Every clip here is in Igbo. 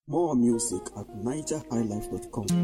More music at nigerhighlife.com.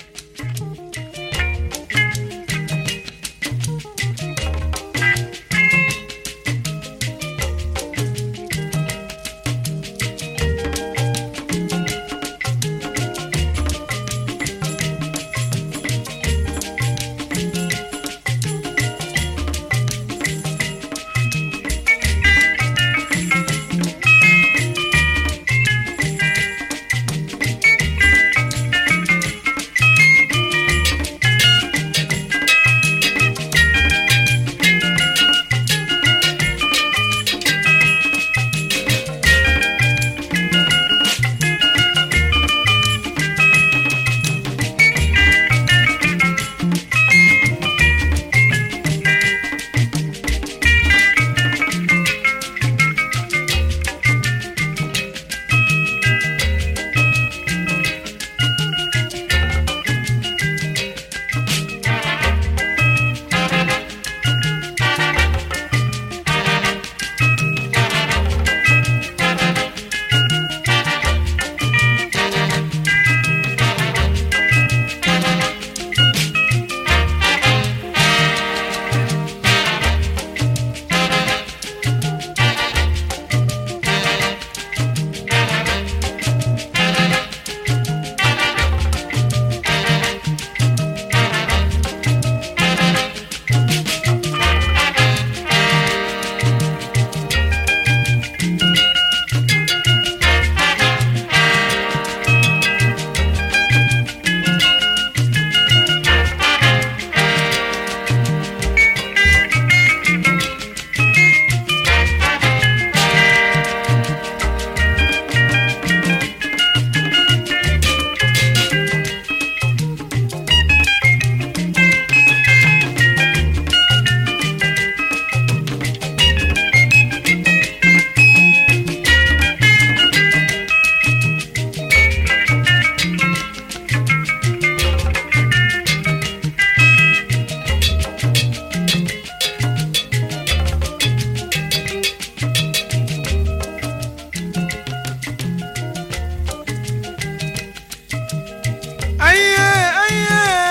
Aye, aye.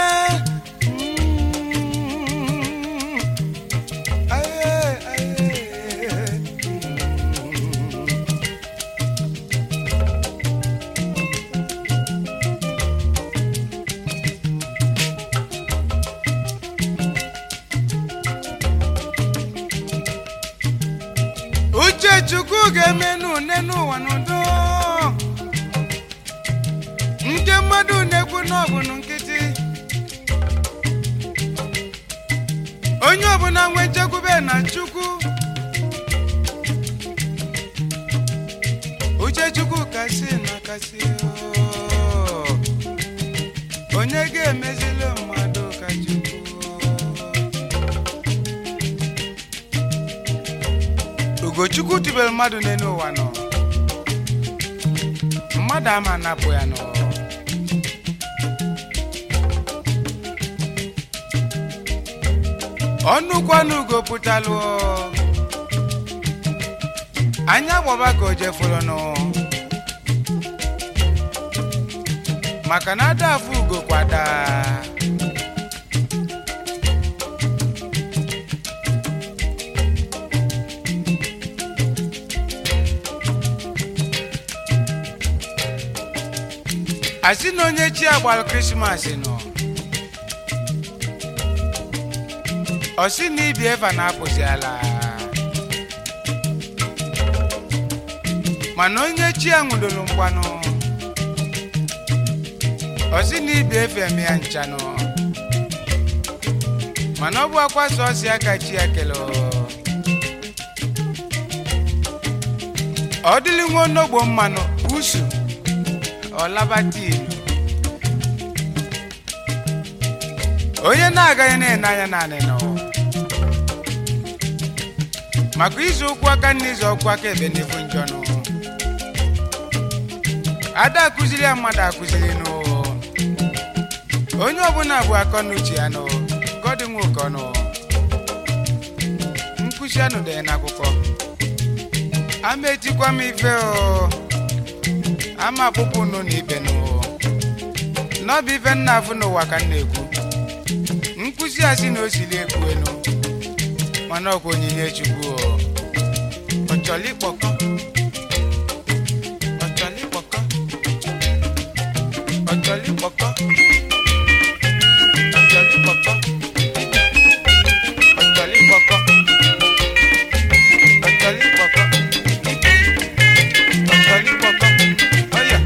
Mm. Aye, aye. uche chukwu ga-eme n'une n'ụwa n'udo nke mmadụ na-ekwu n'ọbụnụ nkịtị onye ọbụla nwe nchekwube na chukwu uche chukwu kasị na kasị oo. onye ga-emezili mmadụ ka chukwu ugochukwu tibere mmadụ n'elu ụwa nọ mmadụ ama napụ ya nọ ọnụkwanụ ugo pụtalụ anya gbọba ka o jefuru nụ maka na ada afụ ugo kwada asị na onye chi agbara krismas nọ ọ sị na ibi eva na-apụzi ala mana onye chi a nwụdoro mgbanụ ọ sị na ibi efe eme ya nchanụ mana ọ bụ akwa sọọsị aka chi ya kele ọ dịrị nwa onogbo mmanụ usu ọlabatin onye na-agaghị na-ene anya naanị nọ maka izu ụkwụ aka nna izu ọkwụ aka ebe n'ifu njọ nụ ada akụziri ya mmadụ akụziri nụ onye ọbụla bụ akọ n'uche ya nụ gọdị nwa ụkọ nụ nkụzi anụ dị n'akwụkwọ ama etikwa m ife o ama akpụkpọ unu na ibe n'ụwa n'ọbụ ife nna afụ n'ụwa ka m na-ekwu nkụzi a sị na o siri ekwu elu mana ọkwa onyinye chukwu o. ọ chọrọ ịkpọkọ ọ chọrọ ịkpọkọ ọ chọrọ ịkpọkọ ọ chọrọ ịkpọkọ ọ chọrọ ịkpọkọ ọ chọrọ ịkpọkọ ike ọ chọrọ ịkpọkọ ọya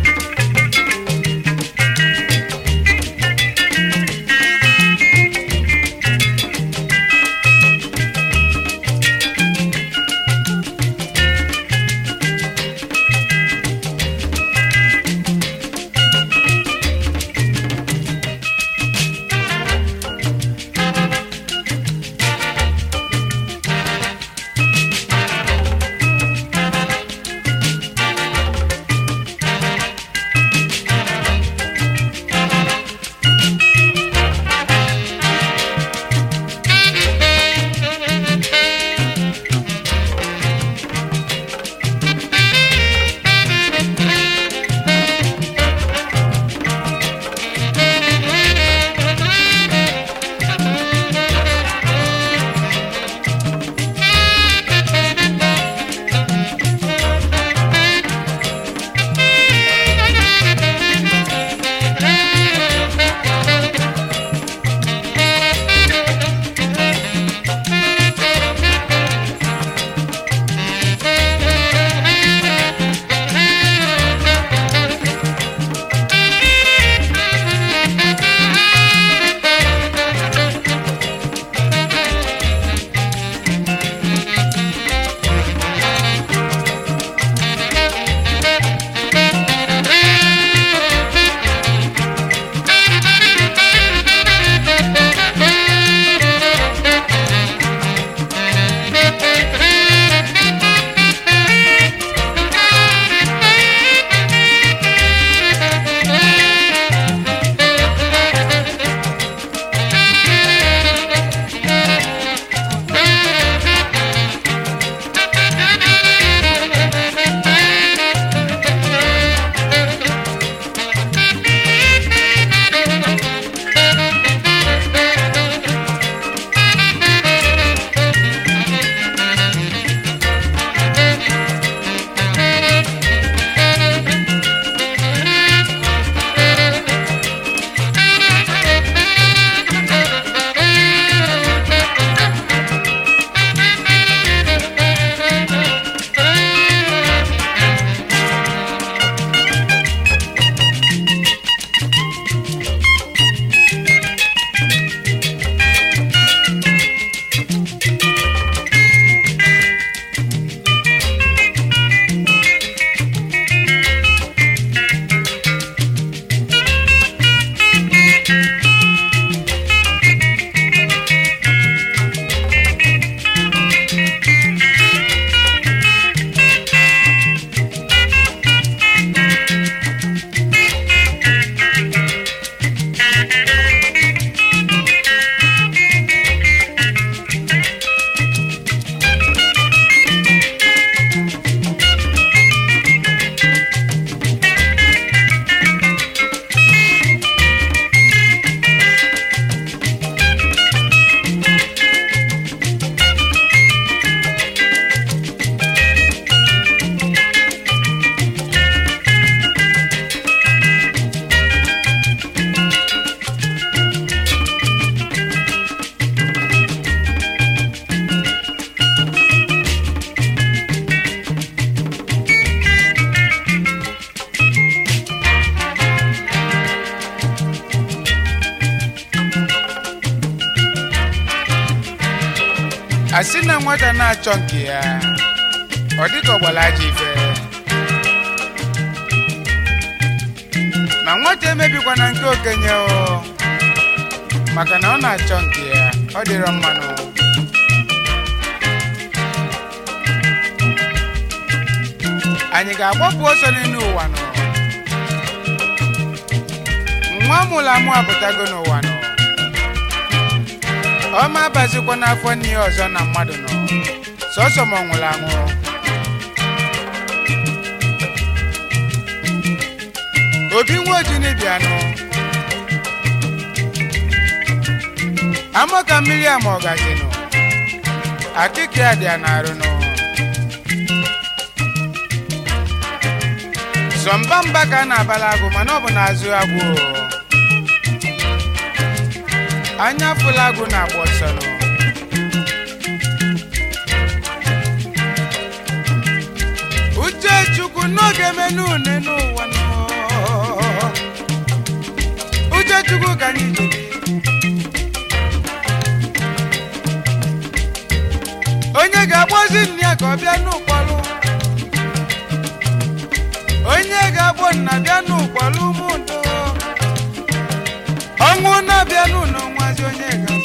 asị na nwata na-achọ nke ya ọ dịka ọgbara ajọ ife ma nwata emebikwana nke okenye o maka na ọ na-achọ nke ya ọ dịrọ mmanụ anyị ga-agbapụ ọsọ n'elu ụwa nọ nwa mụrụ amụ apụtago n'ụwa nọ ọma abazikwa n'afọ nne ya ọzọ na mmadụ nọ sọsọ ma ọ nwụrụ anwụ obi nwa ojini bịanụ amaka mmiri ama ọgazinụ akịka ya dị ya n'arụnụ zọmba mba ka a na-abala agụ mana ọ bụ n'azụ agwụ o. anya fụla agụ na-agba ọsọ nụ uche chukwu n'oge menu une n'ụwa nọ uche chukwu ka anyị ji onye ga-akpọzi nne ya ka ọ bịa n'ụkpọrụ onye ga-akpọ nna bịa n'ụkpọrụ ụmụndo ọnwụ na-abịa n'ụlọ nwazi onye ga